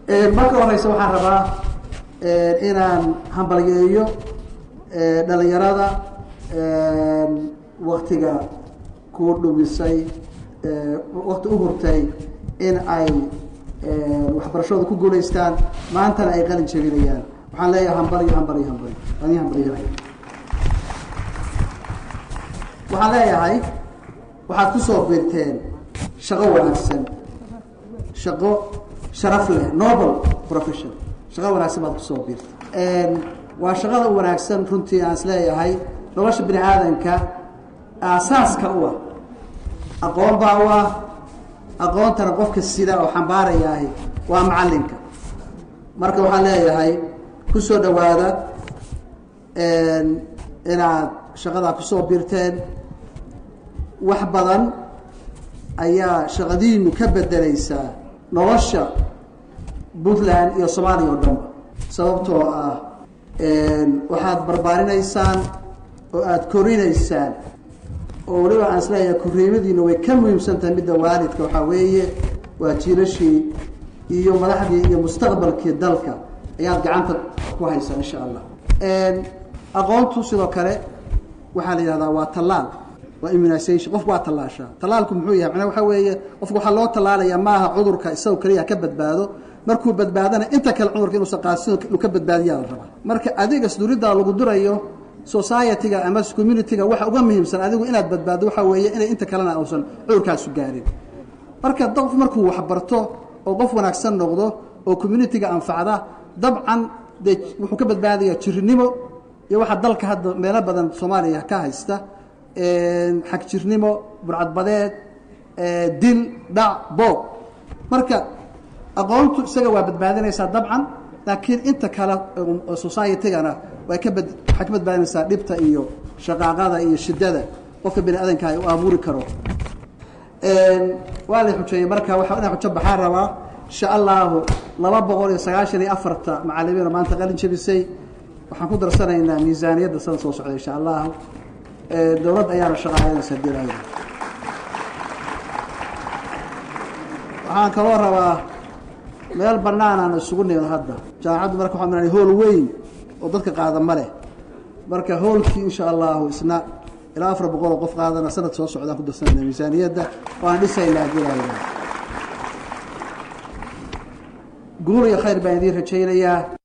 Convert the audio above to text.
marka horeyse waxaan rabaa inaan hambalyeeyo dhalinyarada waktiga ku dhumisay wakti u hurtay in ay waxbarashooda ku guulaystaan maantana ay qalin jebinayaan waxaan leeyahay hambalyo hambalyo hambalyo waan ii hambalyanaya waxaan leeyahay waxaad kusoo biirteen shaqo wanaagsan shaqo sharaf leh noble profession shaqo wanaagsan baad kusoo biirtay waa shaqada wanaagsan runtii aan is leeyahay nolosha bini aadanka aasaaska u ah aqoon baa u ah aqoontana qofka sida oo xambaarayaahi waa macalinka marka waxaan leeyahay kusoo dhawaada inaad shaqadaa kusoo biirteen wax badan ayaa shaqadiinu ka bedeleysaa nolosha puntland iyo soomaaliya oo dhanba sababtoo ah waxaad barbaarinaysaan oo aada korinaysaan oo weliba aan isleeyahay korriimadiina way ka muhiimsan tahay midda waalidka waxaa weeye waa jiilashii iyo madaxdii iyo mustaqbalkii dalka ayaad gacanta ku haysaa insha allah aqoontu sidoo kale waxaa la yihahdaa waa tallaal waa immunisation qofku waa tallaashaa tallaalku muxuu yahay macnaa waxaa weeye qofku waxaa loo tallaalayaa maaha cudurka isagoo keliya ka badbaado markuu badbaadana inta kale cudurka inuusan qaadsin uu ka badbaadiyaa la rabaa marka adiga sduriddaa lagu durayo society-ga ama community-ga waxa uga muhiimsan adigu inaad badbaaddo waxaa weeye inay inta kalena uusan cudurkaasu gaarin marka qof markuu waxbarto oo qof wanaagsan noqdo oo community-ga anfacda dabcan dee wuxuu ka badbaadayaa jirinimo iyo waxaa dalka hadda meelo badan soomaaliya ka haysta xag jirnimo burcadbadeed dil dhac boob marka aqoontu isaga waa badbaadinaysaa dabcan laakiin inta kale society-gana way ka bad waxay ka badbaadinaysaa dhibta iyo shaqaaqada iyo shidada qofka bini aadanka u abuuri karo waa la xujeeyey marka waa inaa xujo baxaan rabaa insha allahu laba boqol iyo sagaashan iyo afarta macalimiina maanta qalin jebisay waxaan ku darsanaynaa miisaaniyadda sana soo socda insha allahu dowladda ayaana shaqaaynaysa hadii la waxaan kaloo rabaa meel banaanaan isugu nimid hadda jaamacaddu marka waxaa milan hool weyn oo dadka qaada ma leh marka hoolkii insha allahu isna ilaa afar boqol oo qof qaadana sanad soo socdaan ku darsanayna miisaaniyadda waan dhisaynaa hadii la guul iyo khayr baan idiin rajaynayaa